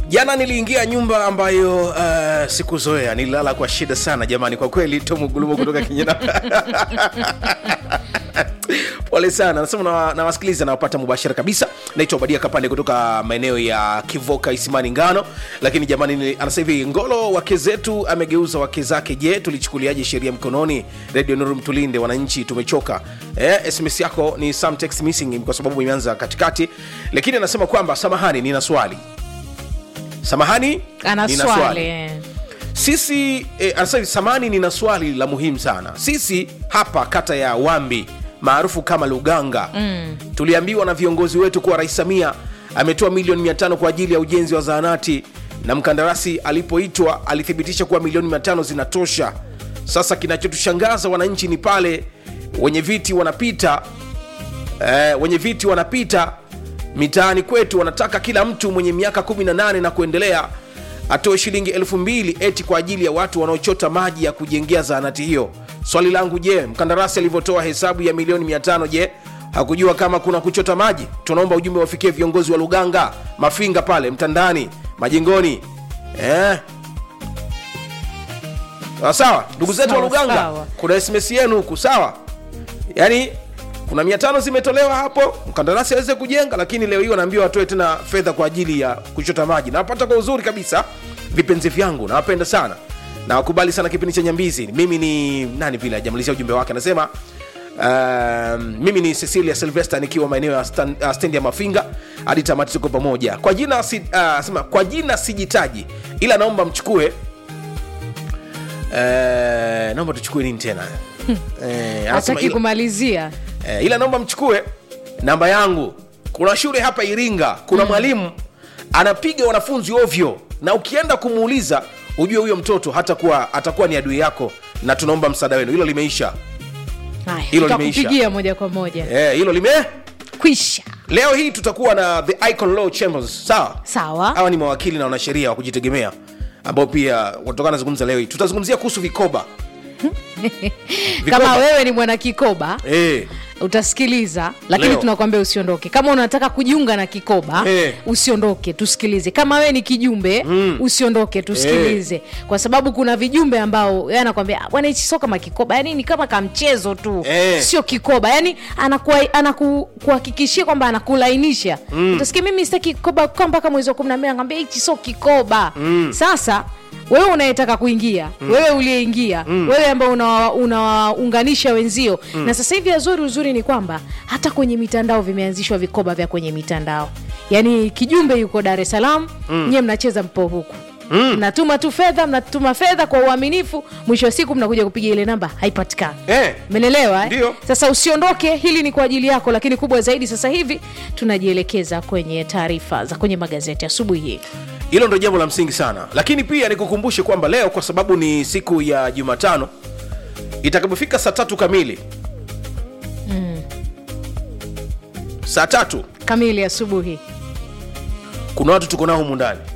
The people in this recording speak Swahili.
jana niliingia nyumba ambayo uh, sikuzoea nililala kwa shida sana jamani kwa kweli tomugulumo kutoka kinyana pole sana nasema na- nawasikiliza nawapata mubashara kabisa naitwa obadia kapande kutoka maeneo ya kivoka isimani ngano lakini jamani ni- anasema hivi ngolo wake zetu amegeuza wake zake je tulichukuliaje sheria mkononi radio nuru mtulinde wananchi tumechoka eh, sms yako ni some text missing kwa sababu imeanza katikati lakini anasema kwamba samahani nina swali samahani ana nina swali eh. sisi eh, anasema hivi, samani nina swali la muhimu sana sisi hapa kata ya wambi maarufu kama luganga mm. tuliambiwa na viongozi wetu kuwa rais samia ametoa milioni 500 kwa ajili ya ujenzi wa zahanati na mkandarasi alipoitwa alithibitisha kuwa milioni 500 zinatosha sasa kinachotushangaza wananchi ni pale wenye viti wanapita eh, wenye viti wanapita mitaani kwetu wanataka kila mtu mwenye miaka 18 na kuendelea atoe shilingi elfu mbili eti kwa ajili ya watu wanaochota maji ya kujengea zahanati hiyo swali langu je mkandarasi alivyotoa hesabu ya milioni 500 je hakujua kama kuna kuchota maji tunaomba ujumbe wafikie viongozi wa luganga mafinga pale mtandani majengoni eh? sawa sawa ndugu zetu wa Sawa, luganga sawa. kuna sms yenu huku sawa yaani kuna mia tano zimetolewa hapo mkandarasi aweze kujenga lakini leo hii wanaambiwa watoe tena fedha kwa ajili ya kuchota maji nawapata kwa uzuri kabisa vipenzi vyangu nawapenda sana nawakubali sana kipindi cha nyambizi mimi ni nani vile ajamalizia ujumbe wake anasema Um, mimi ni cecilia silvester nikiwa maeneo ya stan- uh, stendi ya mafinga hadi tamati tuko pamoja kwa jina si, uh, sema, kwa jina sijitaji ila naomba mchukue uh, naomba tuchukue nini tena Eh, anasema hataki ila- kumalizia eh, ila naomba mchukue namba yangu kuna shule hapa iringa kuna mwalimu anapiga wanafunzi ovyo na ukienda kumuuliza ujue huyo mtoto hatakuwa atakuwa ni adui yako na tunaomba msaada wenu hilo limeisha Haya, Hilo limeisha. tutakupigia moja kwa moja eh, hilo lime kwisha leo hii tutakuwa na the icon law chambers sawa sawa hawa ni mawakili na wanasheria wa kujitegemea ambao pia watokana nazungumza leo hii tutazungumzia kuhusu vikoba kama wewe ni mwana kikoba eh, utasikiliza lakini Leo. tunakwambia usiondoke kama unataka kujiunga na kikoba Eh. usiondoke tusikilize kama wewe ni kijumbe mm. usiondoke tusikilize kwa sababu kuna vijumbe ambao yeye anakwambia "Ah, bwana hichi sio kama kikoba yani ni kama kamchezo tu Eh. sio kikoba yani anakuwa- anakuhakikishia kwamba anakulainisha mm. utasikia mimi sitaki kikoba kwa mpaka mwezi wa kumi na mbili anakwambia hichi sio kikoba mm. sasa wewe unayetaka kuingia mm. wewe uliyeingia mm. wewe ambao unawa- unawaunganisha wenzio mm. na sasa hivi azuri uzuri ni kwamba hata kwenye mitandao vimeanzishwa vikoba vya kwenye mitandao yaani kijumbe yuko dar es salaam mm. nyie mnacheza mpo huku Mm. mnatuma tu fedha mnatuma fedha kwa uaminifu mwisho wa siku mnakuja kupiga ile namba haipatikani eh. menelewa eh? Ndio. sasa usiondoke hili ni kwa ajili yako lakini kubwa zaidi sasa hivi tunajielekeza kwenye taarifa za kwenye magazeti asubuhi hii hilo ndo jambo la msingi sana lakini pia nikukumbushe kwamba leo kwa sababu ni siku ya jumatano itakapofika saa tatu kamili mm. saa tatu kamili asubuhi kuna watu tuko nao humu ndani